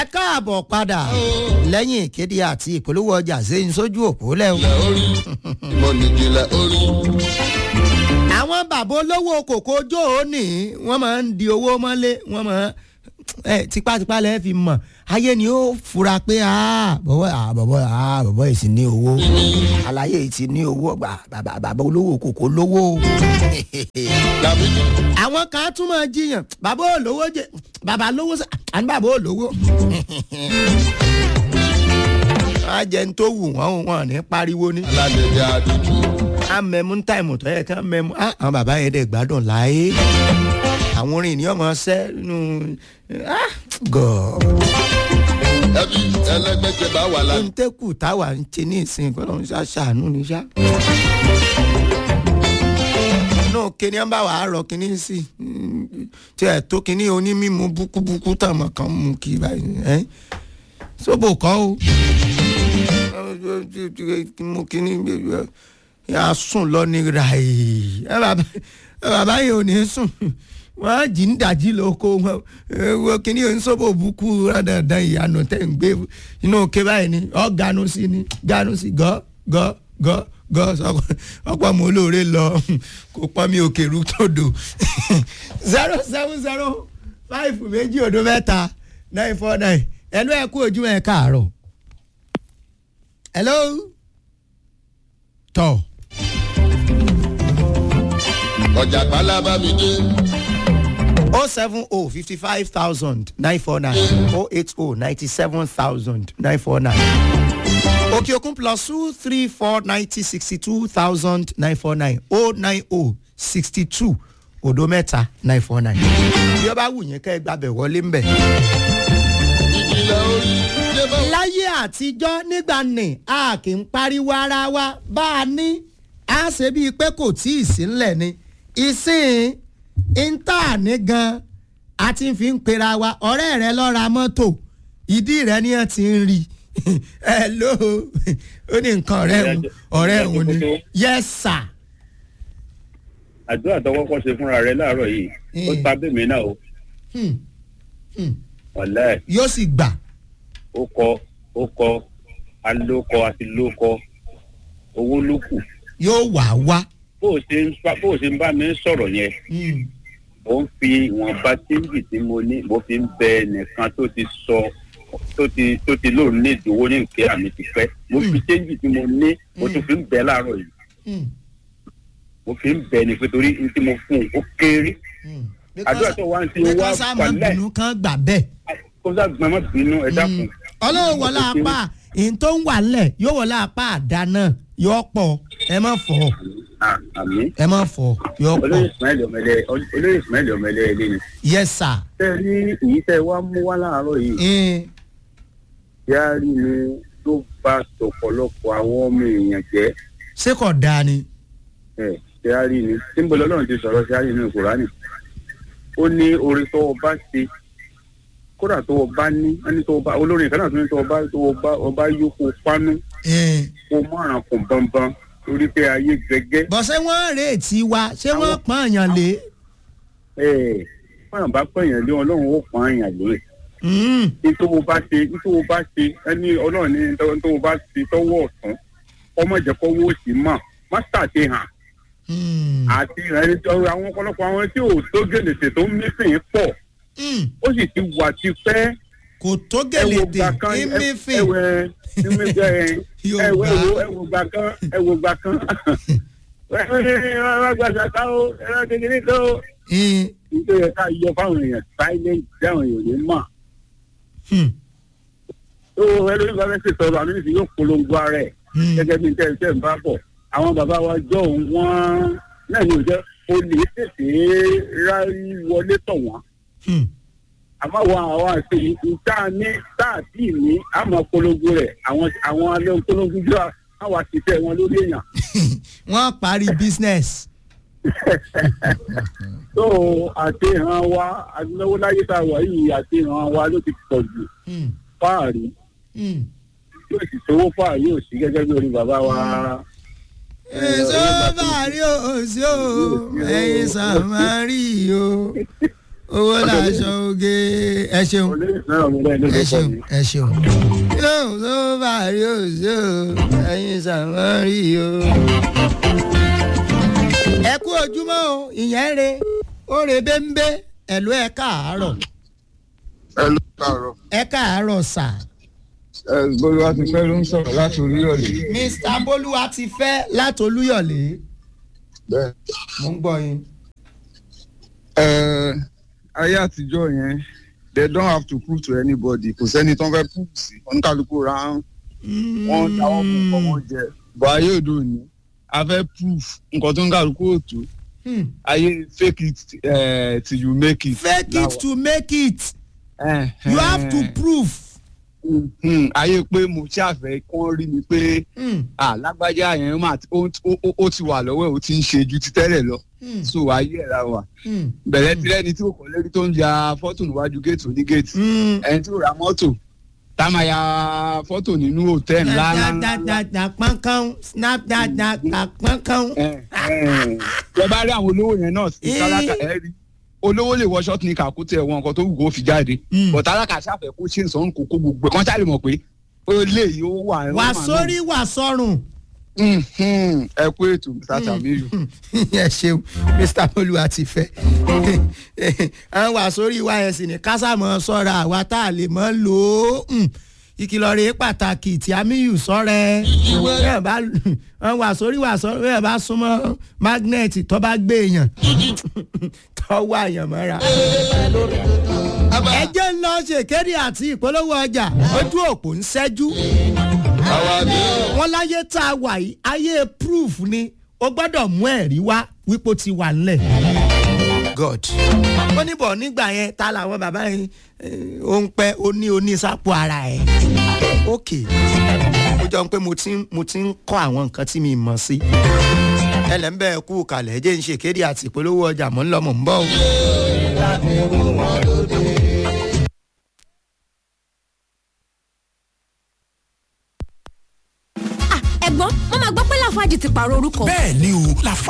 ẹ káàbọ̀ padà lẹ́yìn ìkéde àti ìpolówó ọjà sẹ́yìn sójú òpó lẹ́wọ̀. orí ìmọ̀ nìjìnlẹ̀ orí. àwọn bàbá olówó kòkó jó òní wọ́n máa ń di owó mọ́lé wọ́n máa ẹ tipátipá lẹ́ẹ̀ fi mọ̀ ayé ni ó fura pé bọ̀bọ̀ bọ̀bọ̀ bọ̀bọ̀ yìí ti ní owó àlàyé yìí ti ní owó bàbá bàbá olówó kòkó lówó. Dàbídì àwọn kan tún máa jiyàn bàbá olówó jẹ bàbá lówó sá àní bàbá olówó. wọ́n á jẹun tó wù wọ́n wọn ní pariwo ní aládẹ̀dẹ̀ àdúgbò. a mẹ́mú táìmù tó yẹ ká mẹ́mú ah, àwọn bàbá yẹn dẹ̀ gbádùn láyé àwọn orin ìní ọmọ ṣẹ́ nínú gọ̀ọ́ ẹbí ẹlẹgbẹjẹ bá wà lánàá. ntẹ́kù táwa ń ṣe ní ìsìn kọ́nà ń ṣàṣàánú ní ṣá. náà kíní ń bá wàá rọ kíní sí i tí ẹ̀ tó kíní onímímu búkúbúkú tàmọ̀ kan mú kí báyìí ẹ́ sóbò kọ́ o mú kíní yà sùn lọ ní ràì ẹ bàbá yìí ò ní sùn wọ́n á jí ń dàjí lóko wọn wo kíní oníṣòwò búkú dandan ìyanu tẹ̀ ń gbé inú òkè báyìí ni ọ́ ganu sí ni ganu sí gọ́ gọ́ gọ́ gọ́ ọ̀pọ̀ mọ́ olóore lọ kó pọ́n mi òkè rú tòdò zero seven zero five méjì òdo mẹ́ta nine four nine ẹnu ẹ̀ kú ojú ẹ̀ káàárọ̀ hello tọ́ ọjà pálábá mi dé. oh seven oh fifty five thousand nine four nine oh eight oh ninety seven thousand nine four nine òkè òkun plus two three four ninety sixty two thousand nine four nine oh nine oh sixty two òdo mẹ́ta nine four nine bí ó bá wù yín kẹ́ ẹ gbàbẹ̀ wọlé ń bẹ̀. ìjìnlẹ̀ orí yé bá wà. láyé àtijọ́ nígbà ní a kì í pariwo ara wa bá a ní a ṣe bíi pé kò tí ì sí ńlẹ̀ ni ìsìn ìta ní gan a ti fi ń pera wa ọ̀rẹ́ rẹ lọ ra mọ́tò ìdí rẹ ni ẹ ti ń rí ẹ ló ó ní nǹkan ọ̀rẹ́ òun ọ̀rẹ́ òun ni yes sir àdúrà tó kọ́kọ́ ṣe fúnra rẹ láàárọ̀ yìí ó Mm. ta bẹ́ẹ̀mí náà o Hmm, hmm. ọ̀lẹ́ yóò sì gbà ó kọ ó kọ alókọ àti lókọ owó ló kù yóò wà wá. bó o ṣe ń bá bó o ṣe ń bá mi sọ̀rọ̀ yẹn Hmm, mo ń fi ìwọ̀nba tíńgì tí mo ní mo fi ń bẹ nìkan tó ti sọ tó ti tó ti lóun ní ìdòwò ní nǹkan àmì ti pẹ́ mo fi tíńgì tí mo ní mo tún fi ń bẹ láàárọ̀ yìí hmm, mo fi ń bẹ ní pé torí n tí mo fún un ó kéré hmm. àdúrà tó wá ń ti wá because àmọ́ pàlẹ́ bínú kan gbà bẹ́ẹ̀. kó sá gbọmọ bínú ẹ dákun. ọlọ́run wọlé apá ìyẹn tó ń wà lẹ̀ yóò wọlé apá àdáná yóò pọ̀ ẹ má fọ̀ Ah, àmì ẹ má fọ̀ yóò pọ̀ olóyè ismail ọmọlẹ olóyè ismail ọmọlẹ ilé ni. yes sir. tẹ ẹ ní èyí tẹ wá mú wá láàárọ̀ yìí Mm, yáàrí ni ló bá tọ̀pọ̀lọpọ̀ àwọn ọmọ èèyàn jẹ́ ṣé kò dáa ni. ẹ yáàrí ni símbol ọlọ́run ti sọ̀rọ̀ sí àárín inú ìkùránì ó ní orin tó o bá ṣe kódà tó o bá ní ẹni tó o bá olórin kan náà tó ní tó o bá tó o bá o bá yókù pánú Mm. kó mọ̀ràn kùn bọ́nbọ́n torí pé ayé gẹ́gẹ́ bọ́ ṣé wọ́n rèétí wa ṣé wọ́n pọ́n àyàn lé. ẹ̀ fọyàn bá pẹ̀yàn lé ọlọ́run ó pọ́n àyàn lé Mm, nítorí o bá ṣe nítorí o bá ṣe ẹni ọlọ́run ní nítorí o bá ṣe tọwọ́ ọ̀tún ọmọ ìjẹ́kọ̀wọ́ òsì mọ̀ má ṣàṣehàn mm, àti ẹni tó àwọn ọ̀pọ̀lọpọ̀ àwọn tí ò tó gèlèsè tó ń mísìn pọ̀ mm. ó sì ti wà ti pẹ́ kò tó gèlèdè ìmífìn ẹwẹ Yorùbá. ẹwẹ ẹwọ gbà kan ẹwọ gbà kan ẹwọ gbà kan ó ẹwọ kékeré kan ó Mm, nítorí ẹ ká yọ fáwọn èèyàn silent dáhùn èèyàn ní mọ̀ mm, tó ẹlòmíì bá fẹ́ ṣètọ́rọ àmì nìsín yóò polongo ara ẹ̀ mm. gẹ́gẹ́ bí tẹ́ tẹ́ ń bá bọ̀ àwọn bàbá wa jọ òun wọ́n náà ní òjẹ́ o lè tètè rárí wọlé tọ̀ wọ́n Mm. àmọ́ àwọn àwọn àti ìta ní táàtì ní àmọ́ polongo rẹ̀ àwọn àwọn alẹ́ polongo jọ àwọn àtìtẹ́ wọn lórí èèyàn wọ́n parí business. tó àti ìran wa adúláwó láyé tá a wà yìí àti ìran wa ló ti pọ̀ jù Mm, fáàrí mm. yóò sì sówó fáàrí ò sí gẹ́gẹ́ bí orí bàbá wa. èso bàrí òsì o ẹyin sàmárì o owó làṣọ oge ẹ ṣeun ẹ ṣeun ẹ ṣeun. yóò tó bá yóò ṣe o ẹyin sàmárì o. ẹ kú ojúmọ́ o ìyẹn re ó re bẹ́ńbẹ́ ẹ̀lú ẹ káàárọ̀ ẹ ló kàárọ̀ ẹ káàárọ̀ sà. ẹ gbọ́dọ̀ wá ti fẹ́ ló ń sọ̀rọ̀ láti orílẹ̀-èdè mr bolúwa ti fẹ́ látolúyọ̀lé bẹ́ẹ̀. mo ń gbọ́ yín. ẹ ayé àtijọ́ yẹn they don't have to prove to anybody kò sẹ́ni tó ń fẹ́ prove sí oníkàlùkù ra wọn dáwọ́ fún nǹkan wọn jẹ bọ̀ ayé òde òní a fẹ́ prove nǹkan tó ń kàlùkù òtó Hmm. ayé fake it uh, till you make it. fake it to make it Eh, you have to eh, prove. hmm, ayé pé mo ṣàfẹ́ kán rí mi pé Hmm. ah lágbájá yẹn mà ti- ó ó- ó- ó ti wà lọ́wọ́ ẹ̀ ó ti ń ṣe ju ti tẹ́lẹ̀ lọ Hmm. so ayé ẹ̀ la wà Hmm. bẹ̀rẹ̀ tí lẹ́ni tí kò kọ́ lérí tó ń ya fọ́tò níwájú géètì oní géètì Hmm. ẹni tí ò ra mọ́tò tá a máa ya fọ́tò nínú hòtẹ́ẹ̀lì ńlá ńlá ńlá. Snapdada pọ́nkán snapdada pọ́nkán. Ẹ, ẹ, tẹ bá rí àwọn olówó yẹn náà sí Eh. tálákà ẹ rí olówó lè wọ ṣọ́ọ̀tì ní kàkútẹ̀ ẹ̀wọ̀n nǹkan tó wù kó fi jáde Mm. bọ̀ tálákà ṣàfẹ́ kó ṣe ìsọ̀n kókó gbogbo ẹ̀ kán ṣáà lè mọ̀ pé ó lè yí ó wà. wà sórí wà sọ́run. Mhm, ẹ kú ètò mr tamiyu. ẹ ṣeun mr olúwa ti fẹ́. àwọn wà sórí wa yẹn sì ní kásámọ̀ sọ́ra àwa tá a lè mọ́ lò ó. Hmm. ìkìlọ̀ rèé pàtàkì tí amíyù sọ́rẹ́ bẹ́ẹ̀ bá wọ́n wà sórí wà sọ́rẹ́ bẹ́ẹ̀ bá súnmọ́ magnet tó bá gbé èèyàn tó wà èèyàn mọ́ra. ẹ jẹ́ ń lọ ṣèkéde àti ìpolówó ọjà ojú òpó ń ṣẹ́jú wọ́n láyé tá a wà yìí ayé proof ni o gbọ́dọ̀ mú ẹ̀rí wá wípé ó ti wà nílẹ̀. god ó ní bọ̀ nígbà yẹn ta làwọn bàbá yẹn eh, ó ń pẹ́ ó ní onísàpò ara ẹ̀ ok ó jọ pé mo ti ń- mo ti ń kọ́ àwọn nǹkan tí mi mọ̀ sí ẹlẹ́nbẹ́ kú kalẹ̀ jẹ́ ń ṣe kéde àti ìpolówó ọjà mọ́ ń lọ mọ̀ ń bọ̀ o. ẹ̀gbọ́n wọ́n máa gbọ́ pé láfáàjì ti pààrọ̀ orúkọ. bẹ́ẹ̀ ni o lafa